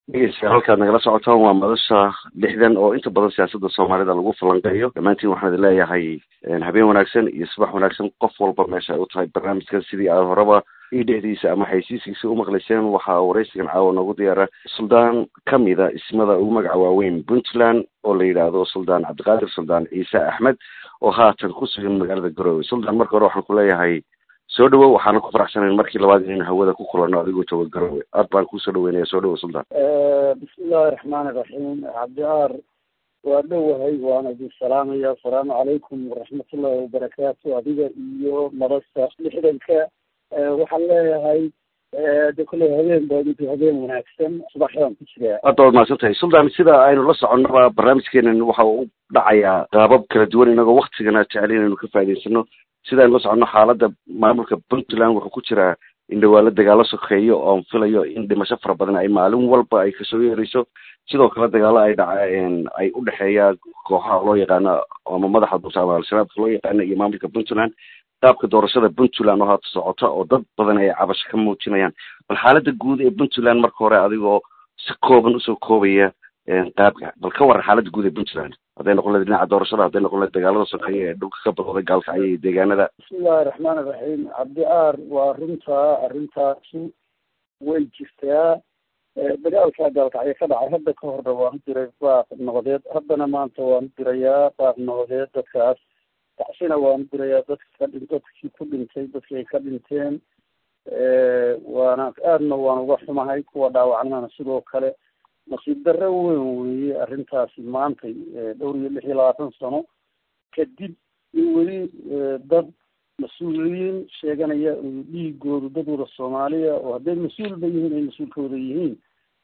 dhegeystayaal halkaad nagala socotaan waa madasha lixdan oo inta badan siyaasadda soomaalida lagu falanqeeyo dhammaantiin waxaan idin leeyahay habeen wanaagsan iyo subax wanaagsan qof walba meesha ay u tahay barnaamijkan sidii aad horeba io dhexdiisa ama xaysiiskiisa u maqlayseen waxaa waraysigan caawa noogu diyaara suldaan kamida ismada ugu magaca waaweyn puntland oo la yidhaahdo suldaan cabdiqaadir suldaan ciise axmed oo haatan ku sugan magaalada garowe suldaan marka hore waxaan ku leeyahay soo dhawow waxaana ku faraxsanayn markii labaad inaynu hawada ku kulano adigoo jooga garowe aad baan kuusoo dhaweynaya soo dhawow suldaan bismillahi raxmaani raxiim cabdiaar waa dhowahay waana idin salaamaya asalaamu calaykum waraxmatullahi wabarakaatu adiga iyo madasha lixdanka waxaan leeyahay de kolley habeen baa idinku habeen wanaagsan subaxdaan ku jiraa hadda waad mahadsan tahay suldaan sida aynu la soconaba barnaamijkeenan waxa uu dhacayaa qaabab kala duwan inagoo waktigana jecel inaynu ka faa'idaysano sida aynu la soconno xaaladda maamulka puntland wuxuu ku jiraa in dhawaalo dagaalo sokeeyo oon filayo in dhimasho fara badan ay maalin walba ay kasoo yeerayso sidoo kale dagaalo ay dhaceen ay u dhexeeya kooxaha loo yaqaano ama madaxa dulta ama al-shabaabka loo yaqaano iyo maamulka puntland qaabka doorashada puntland oo haata socota oo dad badan ay cabasho ka muujinayaan bal xaaladda guud ee puntland marka hore adigoo si kooban usoo koobaya qaabka bal ka waran xaaladda guud ee puntland hadday noqon lahayd dhinaca doorashada hadday noqon lahayd dagaalada sokeeye ee dhulka ka badooday gaalkacyo iyo deegaanada bismillahi raxmaani raxiim cabdiaar waa runtaa arrintaasi way jirtaa dagaalka gaalkacyo ka dhacay hadda ka horna waanu diray baaq nabadeed haddana maanta waanu dirayaa baaq nabadeed dadkaas tacsina waanu dirayaa dadka ka dhin dadkii ku dhintay dadkii ay ka dhinteen waana aadna waan uga xumahay kuwa dhaawacnana sidoo kale nasiib darro weyn weeye arrintaasi maantay dhowr iyo lix iyo labaatan sano kadib in weli dad mas-uuliyiin sheeganaya dhiigoodu dad wada soomaaliya oo hadday mas-uulba yihiin ay mas-uulkooda yihiin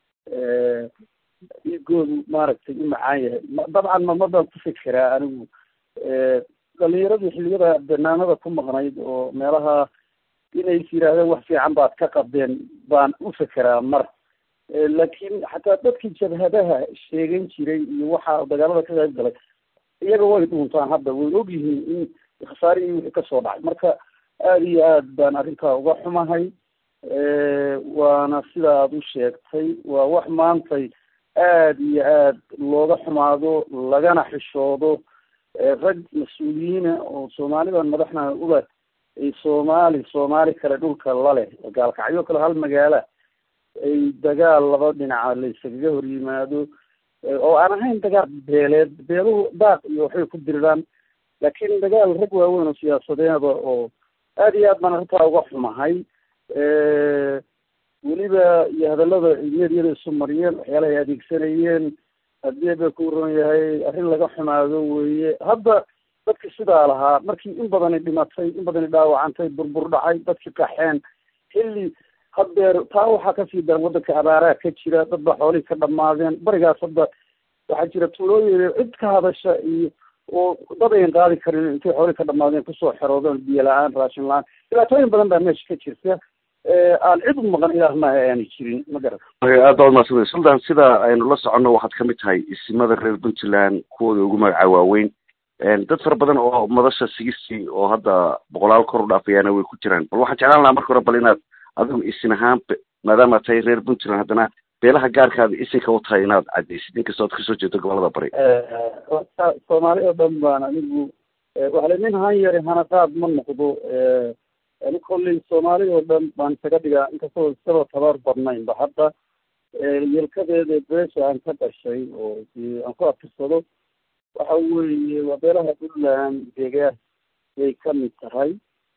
dhiigoodu maaragtay u macaan yahay dabcan mamadaan ku fikiraa anigu dhalinyaradii xilliyada banaanada ku maqnayd oo meelaha inay is yidhaahdeen wax fiican baad ka qabdeen baan u fekeraa mar laakiin xataa dadkii jabhadaha sheegan jiray iyo waxa dagaalada ka qayb galay iyaga way dhuuntaan hadda way og yihiin in khasaarihii wixii kasoo dhacay marka aada iyo aad baan arrintaa uga xumahay waana sida aada u sheegtay waa wax maantay aada iyo aad looga xumaado lagana xishoodo rag mas-uuliyiina oo soomaalidan madaxna uba ay soomaali soomaali kale dhulka laleh gaalkacyo kale hal magaala ay dagaal laba dhinaca la isagaga hor yimaado oo aan ahayn dagaal beeleed beeluhu daaq iyo waxbay ku diriraan laakiin dagaal rag waaweyn oo siyaasadeeda oo aada iyo aad baan arrintaa uga xumahay weliba iyo hadallada meedyada isu mariyeen waxyaalahay adeegsanayeen haddii ba ku ron yahay arrin laga xumaado weeye hadda dadki sidaa lahaa markii in badani dhimatay in badani dhaawacantay burbur dhacay dadki qaxeen xilli haddeer taa waxaa kasii daran waddanka abaaraha ka jira dad ba xoolihii ka dhamaadeen barigaas hadda waxaa jira tuulooyin cid ka hadasha iyo oo dad ayan qaadi karin intay xoolihii ka dhamaadeen kusoo xeroodeen biyo la-aan raashin la-aan dhibaatooyin badan baa meesha ka jirta aan cid u maqan ilaah maaha aanay jirin ma garan aad baad maadsantahay sultan sida aynu la soconno waxaad kamid tahay isimada reer puntland kuwooda ugu magaca waaweyn dad fara badan oo madasha sigistii oo hadda boqolaal kor u dhaafayaana way ku jiraan bal waxaan jeclaan lahaa marka hore bal inaad adigu isin ahaan maadaama tahay reer puntland haddana beelaha gaarkaada isinka u tahay inaad cadaysid inkastoo ad kasoo jeedo gobolada bari soomaali oo dhan baan anigu waxale nin han yari hanaqaad ma noqdo ani kolley soomaali oo dhan baan isaga dhigaa inkastoo isaba tabar badnaynba hadda yelkadeeda beesha aan ka dhashay oo aan ku atirsado waxa weeye waa beelaha puntland deegaan bay kamid tahay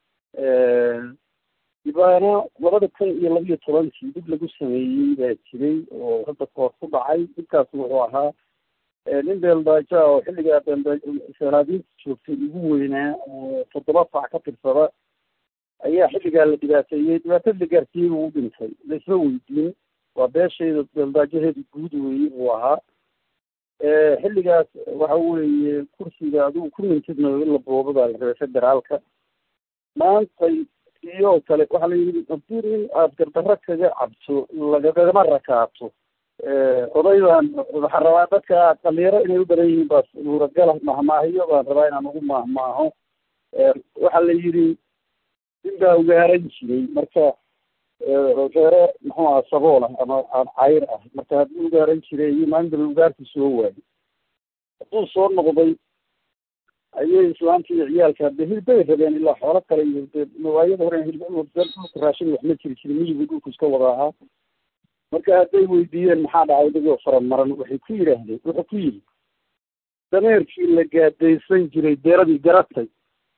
dibaana labada kun iyo labiyo tobankii dib lagu sameeyey baa jiray oo hadda koor ku dhacay dibkaas wuxuu ahaa nin beeldaaja oo xilligaa beeldaasanaadiinta joogtay ugu weynaa oo toddoba fac ka tirsada ayaa xilligaa la dhibaateeyey dhibaatada la gaarsiiyey buu u dhintay laisma weydiin waa beeshayda beeldaajaheeda guud weeye buu ahaa xilligaas waxa weeye kursiga adigu ku mintidna in la boobo baa la rabay federaalka maantay iyo kale waxaa la yidhi haddii nin aada gardarro kaga cabto lagagama rakaato oday baan waxaan rabaa dadka dhalinyaro inay u badan yihiin baa suuragala mahmaahiyo baan rabaa inaan ugu mahmaaho waxaa la yidhi nin baa ugaaran jiray marka reere muxuu aha sabool ah ama aan cayr ah marka haddii ugaaran jiray iyo maalinta ugaarkii soo waayay hadduu soo noqday ayay islaamta iyo ciyaalka de hilbay rabeen ilaa xoolo kale iyo de waayada hore hilba dhulka raashin wax ma jiri jirin miyigu dhulku iska wada ahaa marka hadday weydiiyeen maxaa dhacay adigoo faramaran waxay ku yidhaahdeen wuxuu ku yidhi dameerkii la gaadaysan jiray deeradii garatay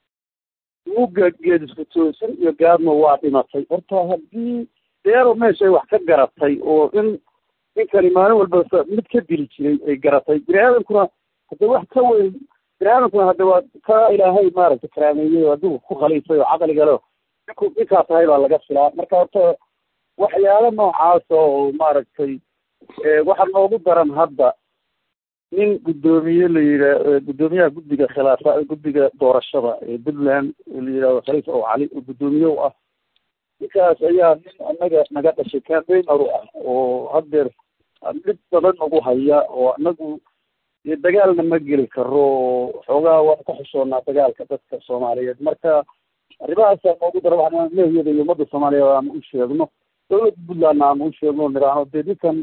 uga geedisku toosan iyo gaadma waa dhimatay horta haddii deero meeshay wax ka garatay oo in ninkani maalin walba mid ka dili jiray ay garatay bini aadamkuna hadde wax ka weyn bini aadamkuna hadde waa ka ilaahay maaragtay karaameeyey oo adigu ku khaliifay oo caqliga leo ninku ninkaa tahay baa laga filaa marka horta waxyaalo noocaasa oo maaragtay waxaa noogu daran hadda nin guddoomiye la yidhaa guddoomiyaha guddiga khilaafa guddiga doorashada ee puntland oo la yidhahdo khaliif ow cali oo guddoomiye u ah ninkaas ayaa nin anaga naga dhashay campaigner u ah oo haddeer dhib badan nagu haya oo anagu dagaalna ma geli karo oo xoogaa waan ka xushoonaa dagaalka dadka soomaaliyeed marka arrimahaasa noogu dara waxaan lehyada iyo ummadda soomaaliyeed aanu u sheegno dawladda puntlandna aanu u sheegno niraano dee ninkan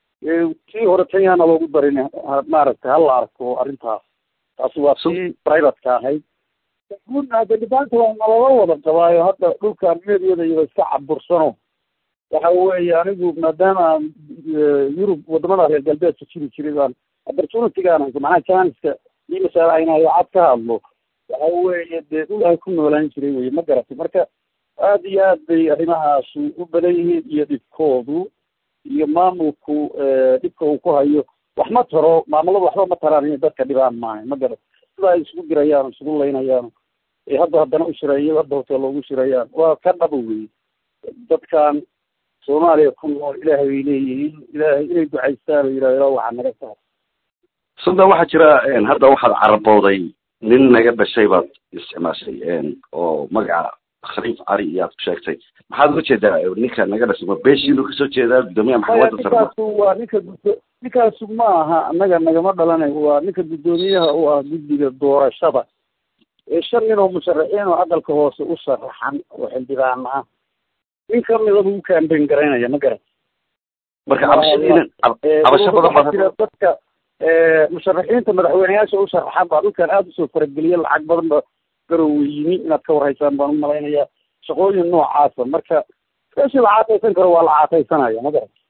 kii hore tanyaana loogu darin maaragtay hala arko arrintaas taasi waa tii privateka ahayd guudna de dhibaanta waa nalala wada qabaayo hadda dhulkan meedyada iyada iska cabursano waxa weeye anigu maadaama aan yurub wadamada reer galbeedka jiri jiray baan opportunitygaan hayso macnaha janiska ii masaalaxaynayo cad ka hadlo waxa weeye dee dhul ay ku noolaan jiray weye ma garatay marka aada iyo aad bay arrimahaasu u badan yihiin iyo dhibkoodu iyo maamulku dhibka uu ku hayo wax ma taro maamuladu waxba ma taraan inay dadka dhibaan maayo ma garat sida ay isugu dirayaan isugu laynayaan ee hadda haddana u shirayo hadda hotel loogu shirayaan waa ka dhaba wey dadkan soomaaliya ku nool ilaahay bay leeyihiin ilaahay inay ducaystaan oo yidhahdo ilaa waxaa naga tahay suldan waxaa jira hadda waxaad carabooday nin naga dhashay baad isticmaashay oo magaca khaliif cali iyo aad ku sheegtay maxaad uga jeedaa ninka naga dhashay ma beeshiinu kasoo jeedaa guddoomiyaha maxkamadda sare ninkaasu waa ninka gudo ninkaasu ma aha annaga nagama dhalanay waa ninka guddoomiyaha u ah guddiga doorashada ee shan nin oo musharaxiin oo aqalka hoose u sharaxan oo xildhibaan ah nin kamida buu u kaambeyn garaynaya ma garan marka cabashadiina cabasho badan waxaa jira dadka musharaxiinta madaxweyneyaasha u sharaxan baa dhulkan aada usoo farageliya lacag badan ba garowe yimi inaad ka warhaysaan baan u malaynayaa shaqooyin noocaasa marka meeshii la caataysan karo waa la caataysanaya ma garan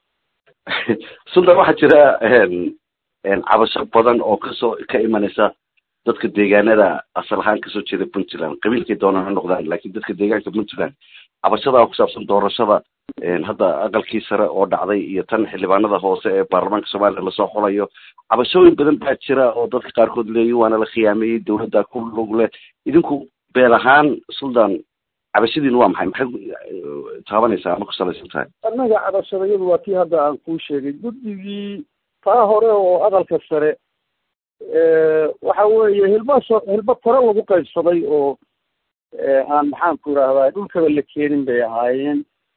sultan waxaa jira cabasho badan oo kasoo ka imanaysa dadka deegaanada asal ahaan kasoo jeeda puntland qabiilkay doonaan ha noqdaan laakiin dadka deegaanka puntland cabashadaa ku saabsan doorashada hadda aqalkii sare oo dhacday iyo tan xildhibaanada hoose ee baarlamaanka soomaaliya lasoo xulayo cabashooyin badan baa jira oo dadka qaarkood leeyihin waana la khiyaameeyey dawladda ku lug leh idinku beel ahaan sultan cabashadiinu waa maxay maxay taabanaysaa ama ku salaysan tahay annaga cabashadayadu waa tii hadda aan kuu sheegay guddigii taa hore oo aqalka sare waxa weeye hilba so hilba taro lagu qaybsaday oo aan maxaan ku idhahdaa dhulkaba la keenin bay ahaayeen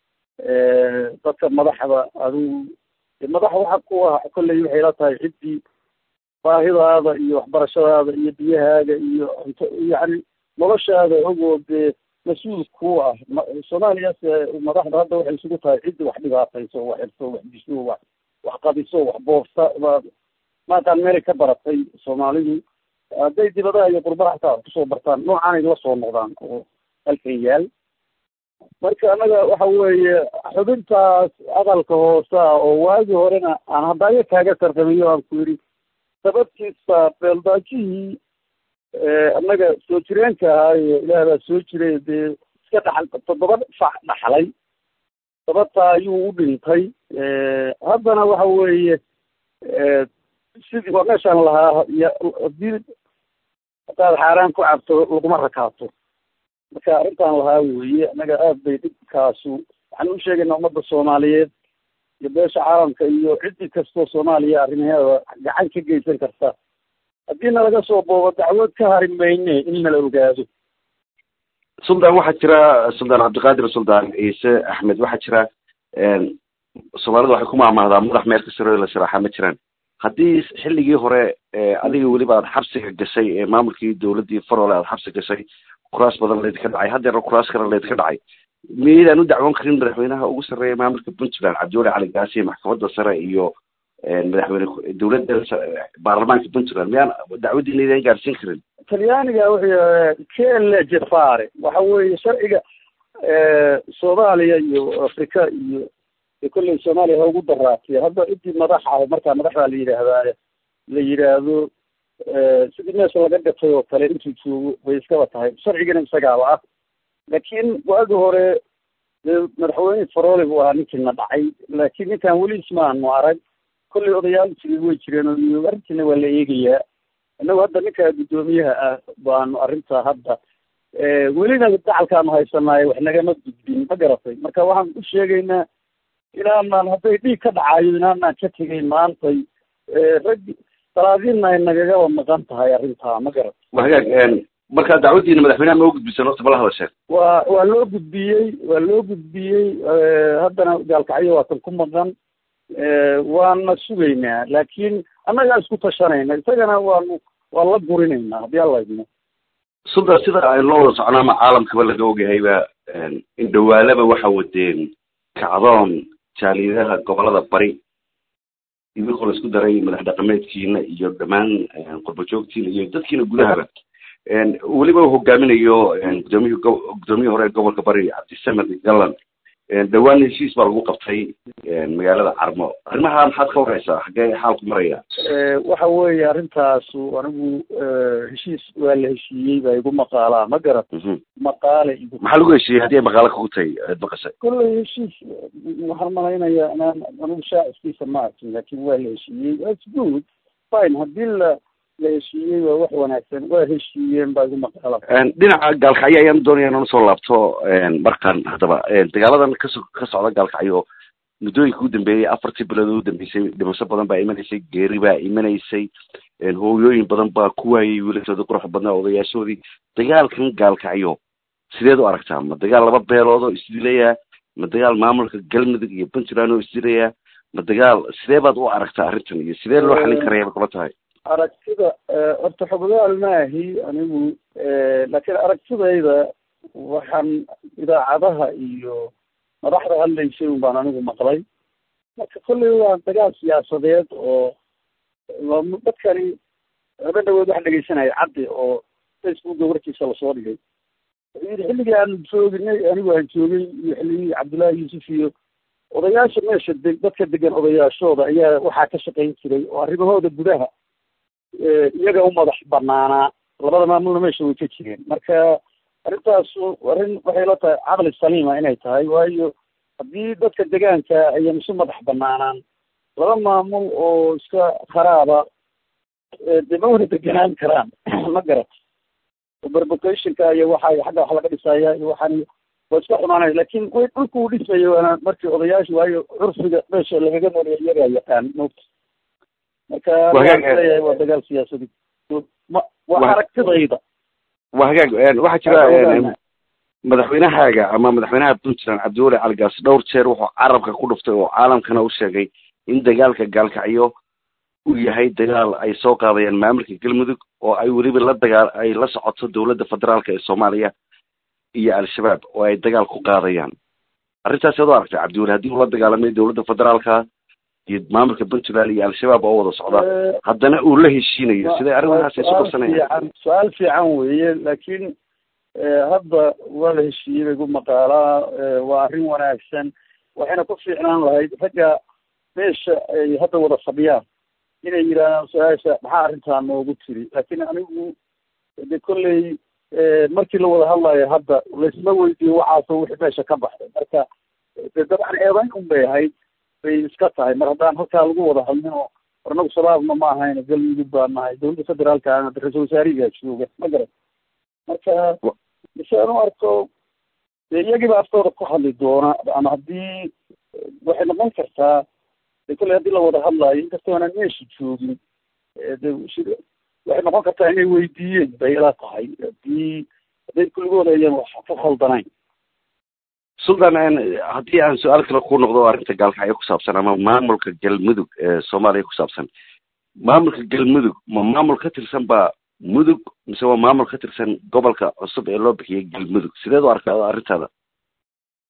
dadka madaxda adigu madax waxa ku ah kolley waxay la tahay ciddii baahidaada iyo waxbarashadaada iyo biyahaaga iyo cunto yacni noloshaada ogoo dee mas-uul ku ah soomaaliyaas madaxda hadda waxay isugu tahay ciddii wax dhibaatayso wax xirso wax disho wax wax qadiso wax boobsa maantaan meelay ka baratay soomaalidu hadday dibadaha iyo qurbaha hataa kusoo bartaan noocaanay la soo noqdaan oo halkan yaal marka annaga waxa weeye xubintaas aqalka hoose ah oo waagii horena aan haddaayo kaaga tartamiyo aan ku yidhi sababtiisa beeldaajihii annaga soo jireenka ahaayo ilaah baa soo jiray dee iska dhaxal toddoba fac dhaxlay sababtaa ayuu u dhintay haddana waxa weeye sidii waa meeshaan lahaa hadii hadaad xaaraan ku cabto laguma rakaato marka arrintaan lahaa weeye annaga aad bay dhibkaasu waxaan u sheegaynaa ummadda soomaaliyeed iyo beesha caalamka iyo ciddii kastoo soomaaliya arrimaheeda gacan ka geysan karta haddii nalaga soo boobo dacwad ka hari mayne in nala ogaado sultan waxaa jira sultan cabdiqaadir sultan ciise axmed waxaa jira soomaalida waxay ku maahmaahdaa madax meel ka sare la sharaxa ma jiraan haddii xilligii hore adiga weliba aad xabsiga gashay ee maamulkii dawladdii farole aad xabsi gashay kuraas badan laydinka dhacay haddeerna kuraas kale laydinka dhacay miyaydaan u dacwoon karin madaxweynaha ugu sarreeya maamulka puntland cabdiwali cali gaasi maxkamadda sare iyo madaxweyne dowladda baarlamaanka puntland miyaan dacwadiina idaan gaarsiin karin talyaaniga wuxuu kele jefare waxa weeye sharciga soomaaliya iyo africa iyo kolley soomaaliya ha ugu daraatiya hadda intii madax ah markaa madaxdaa la yidhaahdaa la yidhaahdo sidii meesha laga gatay oo kale intuu joogo way iskaba tahay sharcigana isagaaba ah laakiin waagi hore madaxweyne farole buu ahaa ninkiina dhacay laakiin ninkan weli ismaanu arag kolley odayaal jiri way jireen oo arrintiina waa la eegayaa innagu hadda ninka guddoomiyaha ah baanu arrinta hadda welina dacalkaanu haysanaayo wax nagama gudbin ma garatay marka waxaan u sheegaynaa inaanaan hadday dhiig ka dhacayo inaanaan ka tegeyn maantay rag salaadiinna ay nagagaba maqan tahay arrintaa ma garat wa hagaag markaa dacwadiina madaxweynaha ma u gudbisan horta bala hadasheen waa waa loo gudbiyey waa loo gudbiyey haddana gaalkacyo waatan ku maqan waana sugaynaa laakiin annagaa isku tashanayna isagana waanu waan la gurinaynaa haddii alla idmo sulda sida aynu la wada socno ama caalamkaba laga ogyahayba in dhawaalaba waxa wadeen kacdoon jaaliyadaha gobolada bari idinkoo la isku daray madax dhaqameedkiina iyo dhammaan qurbajoogtiina iyo dadkiina gudahaba weliba uu hogaaminayo gudoomiyhi gudoomiyihii hore gobolka bari cabdisamed gallan dhawaan heshiis baa lagu qabtay magaalada carmo arrimaha maxaad ka wareysaa xaggee xaalku maraya waxa weeye arrintaasu anigu heshiis waa la heshiiyey baa igu maqaalaa ma garat maqaale igu maxaa lagu heshiiyey haddii ay maqaalo kugu tahay aad maqashay kolley heshiis waxaan malaynayaa inaan anigu shaaciskiisa ma arkin laakin waa la heshiiyey thats good fine haddii la la heshiiyey waa wax wanaagsan waa heshiiyeen baa igu maqaala dhinaca gaalkacyo ayaan doonaya inaan usoo laabto markan haddaba dagaaladan kaso ka socda gaalkacyo muddooyinka ugu dambeeyey afartii bilood ugu dambeysay dhimasho badan baa imanaysay geeri baa imanaysay hooyooyin badan baa ku waayay wiilashoodii quruxda badnaa odayaashoodii dagaalkan gaalkacyo sideed u aragtaa ma dagaal laba beelood oo isdilayaa ma dagaal maamulka galmudug iyo puntland oo isdilayaa ma dagaal sidee baad u aragtaa arrintan iyo sidee loo xalin karaya bay kula tahay aragtida horta xoggaal maahi anigu laakiin aragtidayda waxaan idaacadaha iyo madaxda hadlaysay un baan anigu maqlay marka kolley waa dagaal siyaasadeed oo dadkani haben dhawood wax dhegeysanaya caddi oo facebooka warkiisa lasoo dhigay wuxuu yidhi xilligii aanu jooginay anigu aan joogay iyo xilligii cabdullaahi yuusuf iyo odayaasha meesha de dadka degan odayaashooda ayaa waxaa ka shaqayn jiray oo arrimahooda gudaha iyaga u madax banaanaa labada maamulna meesha way ka jireen marka arrintaasu arrin waxay la tahay caqli saliima inay tahay waayo haddii dadka degaanka ayan isu madax banaanaan laba maamul oo iska kharaaba dee ma wada deganaan karaan ma garat berbocationka iyo waxa xagga wax laga dhisaya iyo waxaan waa iska xumaanaya lakin way dhulka uu dhisaya waana markii odayaasha waayo curfiga meesha lagaga noolya iyagaa yaqaan mota marka leeyahay waa dagaal siyaasadi ma waa aragtidayda waa hagaag waxaa jira madaxweynahaaga ama madaxweynaha puntland cabdiwali caligaas dhowr jeer wuxuu carabka ku dhuftay oo caalamkana u sheegay in dagaalka gaalkacyo uu yahay dagaal ay soo qaadayaan maamulka galmudug oo ay weliba la dagaal ay la socoto dowladda federaalka ee soomaaliya iyo al-shabaab oo ay dagaal ku qaadayaan arrintaas ad u aragtay cabdiwali haddii uu la dagaalamay dowladda federaalka iyo maamulka puntland iyo al-shabaab oo wada socda haddana uu la heshiinayo siday arrimahaas isu qabsanayaan su-aal fiican weeye laakiin hadda waa la heshiiyey bay gu maqaalaa waa arrin wanaagsan waxayna ku fiicnaan lahayd ragga meesha ay hadda wada fadhiyaan inay yidhaahdaan su-aasha maxaa arrintaa noogu tiri laakiin anigu de kolley markii la wada hadlayo hadda laysma weydiiyo waxaasoo wixii meesha ka baxday marka de dabcan eedayn un bay ahayd bay iska tahay mar haddaan halkaa lagu wada hadlin oo ornagu shabaabna ma ahayna galmudug baa nahay dowladda federaalkaana ra-isul wasaarihigaa jooga ma garan marka mise aan u arko de iyagiiba aftooda ku hadli doona ama haddii waxay noqon kartaa de kolley haddii la wada hadlaayo inkastoo aanan meesha joogin de waxay noqon kartaa inay weydiiyeen bay ila tahay haddii hadday kulligooda ayaan wax ka khaldanayn sultan haddii aan su-aal kale ku noqdo arrinta gaalkacyo ku saabsan ama maamulka galmudug ee soomaaliya ku saabsan maamulka galmudug ma maamul ka tirsan baa mudug mise waa maamul ka tirsan gobolka cusub ee loo bixiyay galmudug sideed u arkaa arrintaada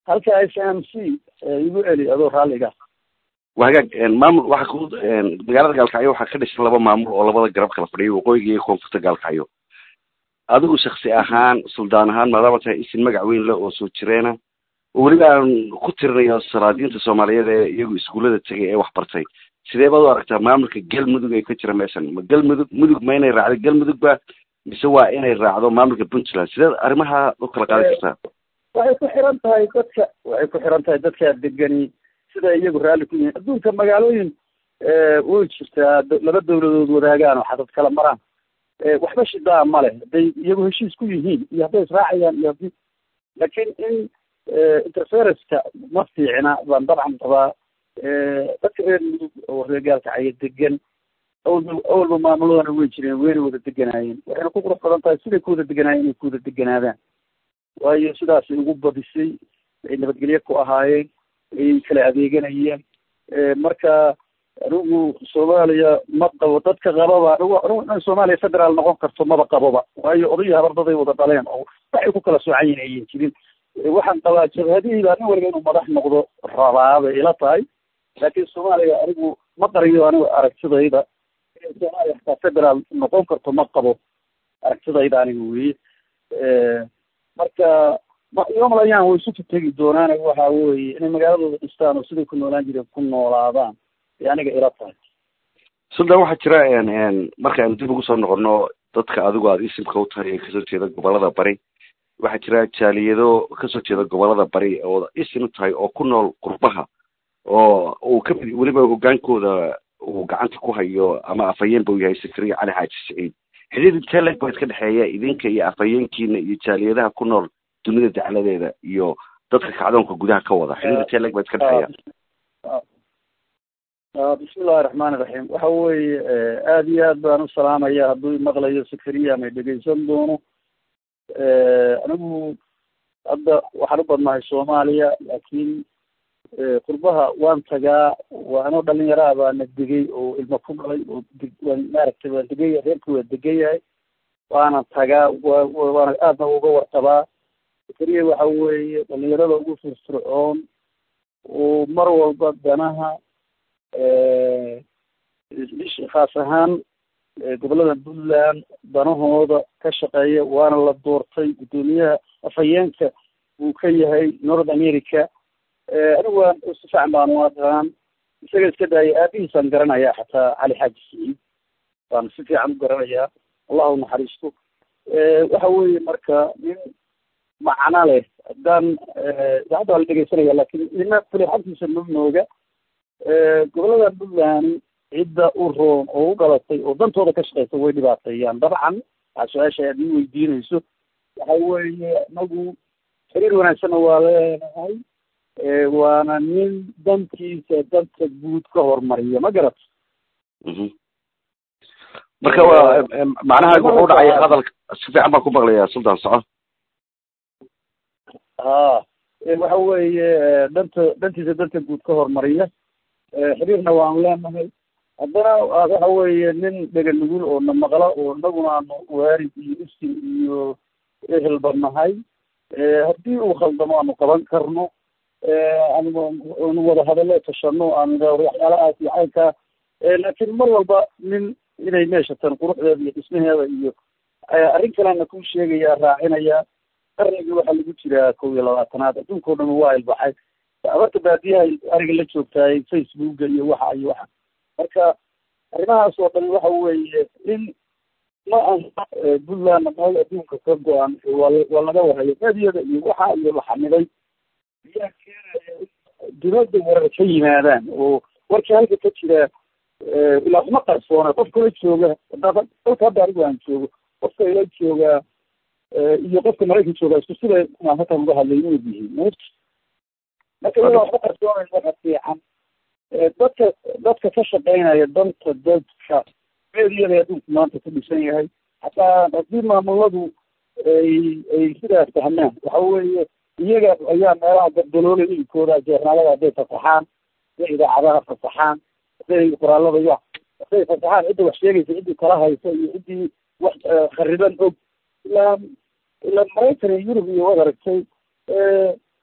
halka s m c igu celi adoo raalliga waa hagaag maamul waxa ku magaalada gaalkacyo waxaa ka dhisan laba maamul oo labada garab kala fadhiya waqooyiga iyo koonfurta gaalkacyo adigu shaksi ahaan suldaan ahaan maadaama tahay isin magac weyn le oo soo jireena oo weliba aan ku tirinayo salaadiinta soomaaliyeed ee iyagu iskuullada tegay ee wax bartay sidee baad u aragtaa maamulka galmudug ee ka jira meeshan ma galmudug mudug ma inay raacdo galmudug ba mise waa inay raacdo maamulka puntland sideed arrimaha u kala qaadan kartaa waxay ku xiran tahay dadka waxay ku xiran tahay dadka degani sida iyagu raalli ku yihiin adduunka magaalooyin way jirtaa laba dawladood wadaagaan oo xadad kala maraan waxba shidaa ma leh hadday iyagu heshiis ku yihiin iyo hadday israacayaan iyo haddii laakiin in interferenceka ma fiicna baan dabcan qabaa dadka reer mudug oo reer gaalkacyo degan awalba awalba maamuladana way jireen wayna wada deganaayeen waxayna ku qurux badan tahay siday ku wada deganaayeen inay ku wada deganaadaan waayo sidaasay ugu badisay ay nabadgelyo ku ahaayeen ay kala adeeganayeen marka anigu soomaaliya ma qabo dadka qababa anigu anigu in soomaaliya federaal noqon karto maba qaboba waayo odayii habardaday wada dhaleen oo waxay ku kala soocan yihin ayan jirin waxaan qabaa jabhadihii baa nin waliba inuu madax noqdo rabaa bay ila tahay laakiin soomaaliya anigu ma qariyo anigu aragtidayda inay soomaaliya xataa federaal noqon karto ma qabo aragtidayda aniga weye marka yomalayaan way isu tegi doonaan waxa weye inay magaaladooda dhistaan oo siday ku noolaan jireen ku noolaadaan ay aniga ila tahay suldan waxaa jira marka aynu dib ugu soo noqono dadka adigu aada isimka u tahay ee kasoo jeeda gobolada bari waxaa jira jaaliyado kasoo jeeda gobolada bari oo isim u tahay oo ku nool qurbaha oo uu ka mid weliba hogaankooda uu gacanta ku hayo ama afhayeenba uu yahay sakariya cali xaaji siciid xidhiir intee leeg baa iska dhexeeya idinka iyo afhayeenkiina iyo jaaliyadaha ku nool dunida dacladeeda iyo dadka kacdoonka gudaha ka wada xidhiir intee leeg baa iska dhexeeya bismillahi raxmaani raxiim waxa weeye aada iyo aad baan u salaamaya hadduu imaqlayo sakariya ama dhegeysan doono anigu hadda waxaan u badnahay soomaaliya laakiin qurbaha waan tagaa waa anoo dhalinyaraha baana degay oo ilma ku dhalay oo waan maaragtay waan degaya reerkii waa degan yahay waana tagaa wa waana aadna uga warqabaa sakariya waxa weeye dhalinyarada ugu firfircoon oo mar walba danaha khaas ahaan gobolada puntland danahooda ka shaqeeya waana la doortay guddoomiyaha afhayeenka uu ka yahay north america anigu waan si fiican baan u aqaan isaga iska daaya aabihiisaan garanaya xataa cali xaaji siciid baan si fiican u garanayaa allahu naxariisto waxa weeye marka nin macno leh haddaan idaacadda waa la dhegeysanaya lakin nina fulixagtiisa ma mooga gobolada puntland cidda u roon oo u dhalatay oo dantooda ka shaqeysa way dhibaateeyaan dabcan waxaa su-aasha aad ii weydiinayso waxa weeye inagu xiriir wanaagsanna waa leenahay waana nin dantiisa danta guud ka hormariya ma garat marka waa macnaha wuxuu dhacay hadalka si fiican baan ku maqlayaa sultan soco ha waxa weeye danta dantiisa danta guud ka hormariya xiriirna waan leenahay haddana waxa weeye nin dhega nugul oo na maqla oo inaguna aanu waarid iyo isin iyo ehelba nahay haddii uu khaldamo aanu qaban karno aanu wada hadallo tashano aanu waxyaalahaas iyo caynkaa laakiin mar walba nin inay meeshatan quruxdeeda iyo dhismaheeda iyo arrin kalena kuu sheegaya raacinaya qarnigii waxaa lagu jiraa kow iyo labaatanaad adduunka o dhan waa ilbaxay abarta baadiyaha ariga la joogtaay facebooka iyo waxa iyo waxa marka arrimahaas oo dhan waxa weeye in ma aha puntlandna meel adduunka ka go-an waa waa laga warayo meediyada iyo waxa iyo la xamiday ayaa keenaya in dunada warar ka yimaadaan oo warkii halka ka jira ilaa kuma qarsoona qofka la jooga dalka hadda anigu aan joogo qofka ila joogaa iyo qofka maraykan joogaa isku sida aan halkan uga hadlay inuu yihiin marka iyadoo waxba qarsoonayn waxa fiican dadka dadka ka shaqeynaya danta dadka meediyada adduunku maanta ku dhisan yahay hataa haddii maamuladu ay ay sidaas fahmaan waxa weeye iyaga ayaa meelaha gardaloolay iibkooda jeernaalada hadday fasaxaan hadday idaacadaha fasaxaan hadday qoraalada ya hadday fasaxaan cidda wax sheegaysa ciddii kala haysa iyo ciddii wax khariban og ilaa ilaa maraykan iyo yurub iyo waad aragtay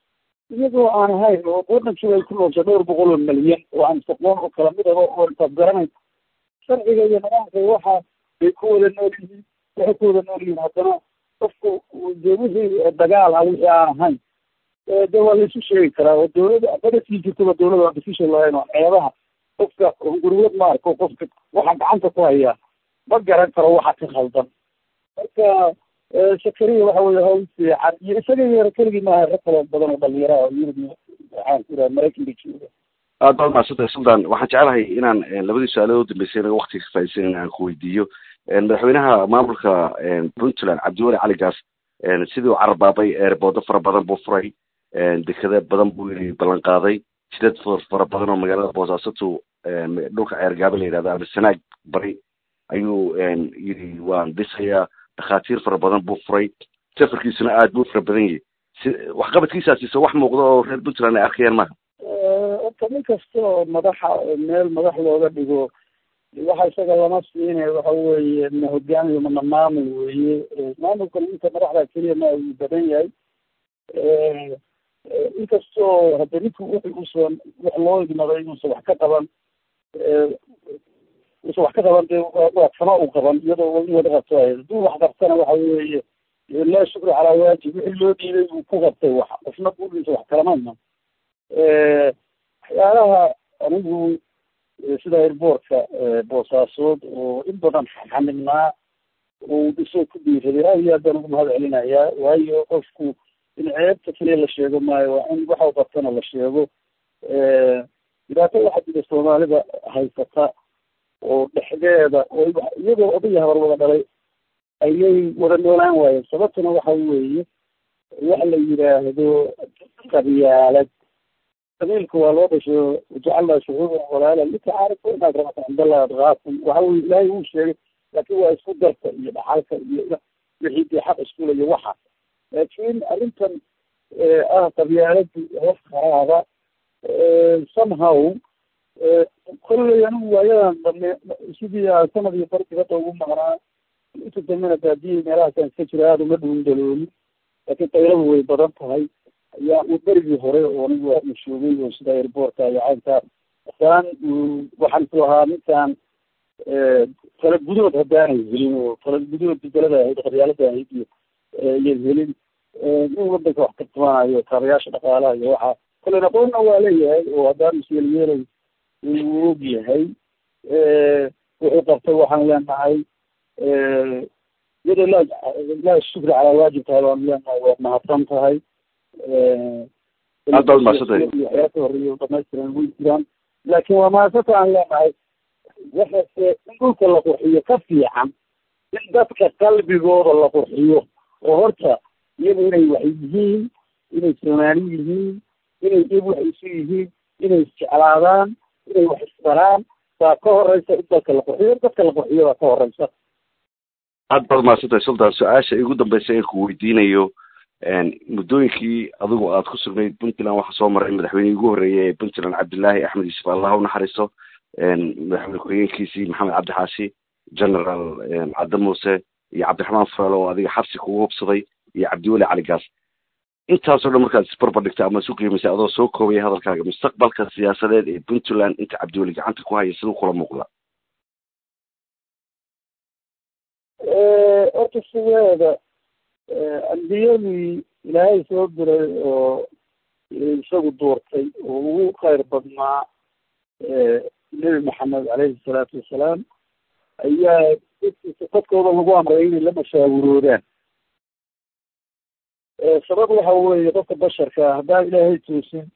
iyagoo aan ahayn oo wadankii ay ku noolshay dhowr boqol oo milyan oo aan isaqoon oo kala mid aba oo intaad garanaysa sharciga iyo nidaamka waxa bay ku wada nool yihiin waxay ku wada nool yihiin haddana qofku dee wixii dagaal ah wixii aan ahayn de waa laisu sheegi karaa oo dawladda badasii jirtaba dawladda waa decision lahayn oo ceebaha qofka hunguriyad ma arko qofka waxa gacanta ku hayaa ma garan karo waxa ka khaldan marka shakariya waxa weye hawl fiican iyo isaga yar keligii maaha rag kaloo badan oo dhalinyara oo yurub waxaan ku iraha maraykanka jooga aad baad mahadsantay sultan waxaan jecelahay inaan labadii su-aalood u dambeysay inaga waktiga ka faaidaysan in aan ku weydiiyo madaxweynaha maamulka puntland cabdiweli cali gaas sidii u carbaabay eerboodo fara badan buu furay dekada badan buu yii ballan qaaday jidad fara badan oo magaalada boosaasotu dhulka ceergaabe la yidhahdo ama sanaag bari ayuu yidhi waan dhisayaa dhakhaatiir fara badan buu furay safarkiisuna aad buu fara badan yahay si waxqabadkiisaasiise wax muuqda oo reer puntland ay arkayaan maaha orta nin kasta oo madaxa meel madax looga dhigo waxa isaga lama siinay waxa weeye ma hogaamiyo mana maamul weeye maamulka ninka madaxda keliya ma uu badan yahay inkastoo hadda ninku wixi uusan wax loo igmaday inuusan wax ka qaban uusan wax ka qaban de waa kama u qaban iyadoo in wada qabto ahayd hadduu wax qabtana waxa weeye laa shukri calaa waajib wixii loo dhiibay uu ku qabtay wax qofna budiisa wax kalama iman waxyaalaha anigu sida airboortka boosaasood oo in badan xanibnaa oo dhisoo ku dhiiraday aad iyo aad baan ugu mahad celinayaa waayo qofku in ceebta keliya la sheego maayo waa in waxa qabtana la sheego dhibaato waxaa jira soomaalida haysata oo dhexdeeda oo iyagoo odaya habar wada dhalay ayay wada noolaan waayeen sababtuna waxa weeye waxa la yidhaahdo qabyaalad qabiilka waa loo dhasho wajacalnaa shucuuban walaala litacaarifu inaad rabata cindallahi adqaakum waxa weye ilaahay uu sheegay laakiin waa isku darka iyo dhaxalka iyo wixii dee xaq iskulayo waxa laakiin arrintan ah qabyaaladu hoos kharaaba somehow kolley anigu waayadan dambe sidii aan sanad iyo barkii hadda ugu maqnaa inta dambena baadiyey meelahaasaan iska jira aada uma dhuun dalooli laakiin qayladu way badan tahay ayaa u berigii hore oo anigu waa shoogay oo sida airboortka iyo caynkaa masalan waxaan is lahaa ninkaan kala gudood haddaanay helin oo kala gudood bedelada ahayd qabyaalada ahayd iyo iyan helin nin wadanka wax ka tumanayo kaabayaasha dhaqaalaha iyo waxa kolen aqoonna waa leeyahay oo haddaan isyeelyeelay uu og yahay wuxuu qabtay waxaan leenahay iyadoo laa laa shukri calaa waajib tahay waan leenahay waad mahadsan tahay aad baad mahadsantahay waxyaa ka horeeya dhamaystiran way jiraan laakiin waa mahadsanta aan leenahay waxase in dhulka la qurxiyo ka fiican in dadka qalbigooda la qurxiyo oo horta iyagu inay wax yihiin inay soomaali yihiin inay iyag wax isu yihiin inay isjeclaadaan inay wax isbaraan baa ka horeysa in dalka la qurxiyo dadka la qurxiyo baa ka horeysa aad baad mahadsantahay sultan su-aasha igu dambeysa ee ku weydiinayo muddooyinkii adigu aad ku sugnayd puntland waxaa soo maray madaxweynihii ugu horreeyay ee puntland cabdillaahi axmed yuusuf allah unaxariiso madaxweyne ku-xigeenkiisii maxamed cabdi xaashi general cadde muuse iyo cabdiraxmaan fuelo oo adiga xabsi kugu hubsaday iyo cabdiweli cali gaas intaasoo dhan markaad isbarbar dhigta ama isu qiimaysay adoo soo koobaya hadalkaaga mustaqbalka siyaasadeed ee puntland inta cabdiweli gacanta ku haya siduu kula muuqda horta sideeda ambiyadii ilaahay soo diray oo isagu doortay oo ugu khayr badnaa nebi maxamed caleyhi salaatu wasalaam ayaa dadkooda lagu amray inay la mashaawuroodaan sabab waxa weeye qofka basharka haddaan ilaahay toosin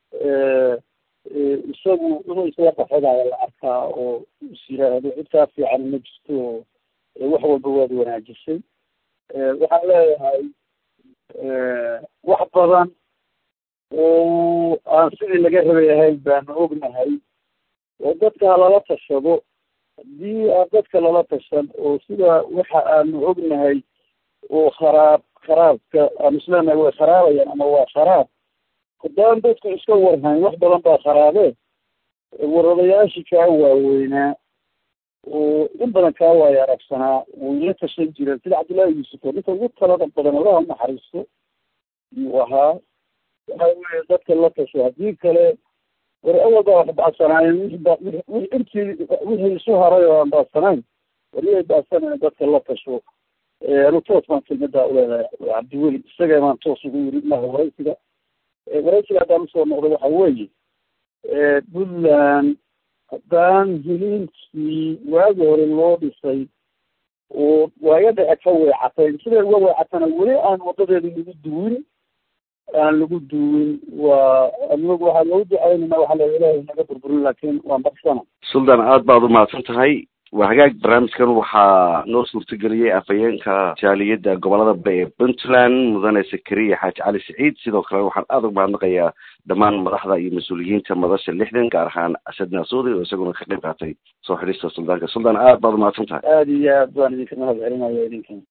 isagu inuu isla qaxadayo la arkaa oo is yiraahdo cid kaa fiican ma jirto oo wax walba waad wanaajisay waxaan leeyahay wax badan oo aan sidii laga rabay ahayn baanu ognahay oo dadka halala tashado haddii aan dadka lala tashan oo sida waxa aanu ognahay oo kharaab kharaabka aanu isleenahay way kharaabaya ama waa kharaab haddaan dadku iska warhayn wax badan baa kharaabee waradayaashii kaa waaweynaa oo in badan kaa waaya aragsanaa way la tashan jireen sida cabdullaahi yuusuf oo ninka ugu talada badan allaha naxariisto yuu ahaa waxa weye dadka la tasho haddii kale war awal baa wax bacsanaayeen wixii ba wixii intii wixii isu haray oo aan baacsanayn wariyay baacsanayn dadka la tasho anu toos baan kelmadaa uleedahay cabdiweli isaga baan toos ugu yiri maha waraysiga waraysiga haddaan usoo noqdo waxa weeye puntland haddaan hiliinkii waagi hore loo dhisay oo waaga dhexe ka weecatay siday uga weecatana weli aan wadadeeda lagu duwin aan lagu duwin waa anagu waxaa loogu ducaynayna waxaa la ilaahay naga burburin laakiin waan baksana suldan aad baad umahadsan tahay waa hagaag barnaamijkan waxaa noo suurtageliyey afhayeenka jaaliyadda gobolada bari ee puntland mudane sakariya xaaji cali siciid sidoo kale waxaan aada uga mahadnaqayaa dhammaan madaxda iyo mas-uuliyiinta madasha lixdan gaar ahaan asad naasuudi oo isaguna ka qayb qaatay soo xidhista suldaanka suldan aad baad umahadsan tahay aada iyo aad baan idinka mahad celinaya idinkan